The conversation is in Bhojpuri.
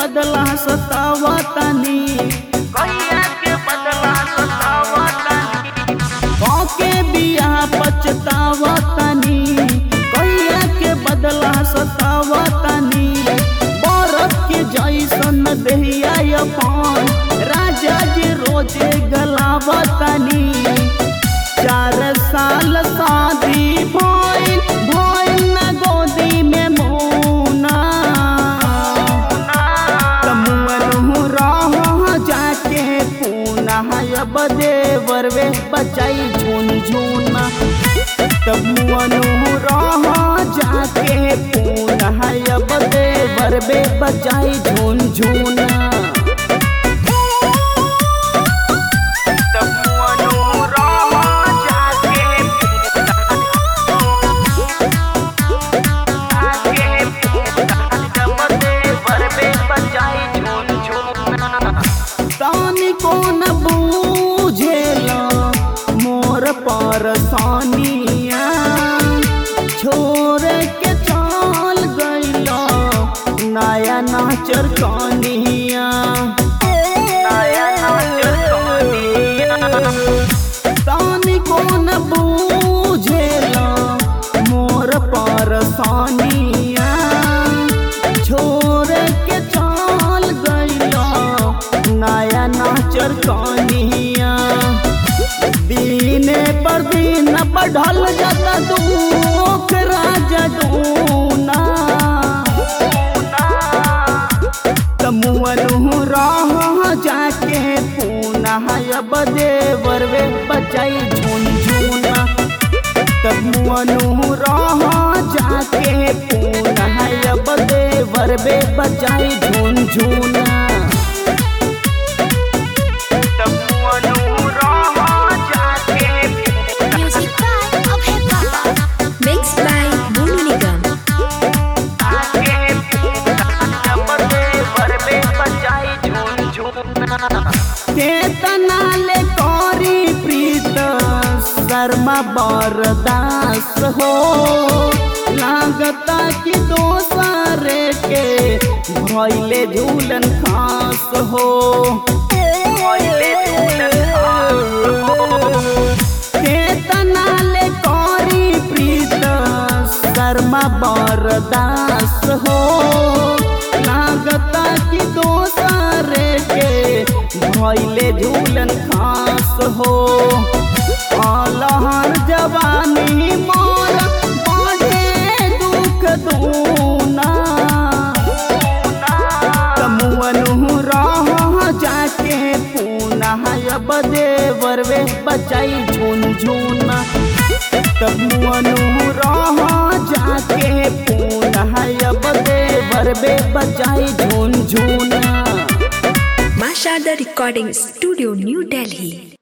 बदला सतावतनी कैया के बदला सतावतनी के बियाह पछतावतनी कैया के बदला सतावतनी बरत के जैसन देहिया अपन राजा जी रोजे गलावतनी चार साल शादी भइल भइल न गोदी में मोना तमुअनु रह जाके पूना अब देवरवे बचाई झुनझुना तमुअनु रह जाके पूना अब देवरवे बचाई झुनझुना तमुअनु रह जाके आके जब देवर में बजाई झूम झूमना तानी को न बूझेला मोर परसानिया छोड़ के चल गईला नया नाचर कानिया नया नाचर कानिया। तानी को न बूझेला मोर परसानिया छोड़ के चल गईला नया नाचर कानिया दीने पर दिन बढ़ल जाता दुख राजा दूना तमुअनु रह जाके पूना अब देवर वे बचाई झुनझुना तमुअनु रह जाके पूना अब देवर वे बचाई झुनझुना तमुअनु रह जाके Music by Abhay Baba. Mixed by Bolu Nigam. आके जब देवर में बजाई झूम झूमना केतना ले करी प्रीत शर्मा बरदास हो लागता कि दोसरे के भैले झूलन खास हो भइले झूलन खास हो। केतना ले करी प्रीत शर्मा बरदास हो लागता कि दोसरे के भैले झूलन खास हो अलहर जवानी मोर बढ़े दुख दूना तमुअनु रह जाके पूना अब देवर वे बचाई झुनझुना तमुअनु रह जाके पूना अब देवर वे बचाई झुनझुना Masha the Recording Studio, New Delhi.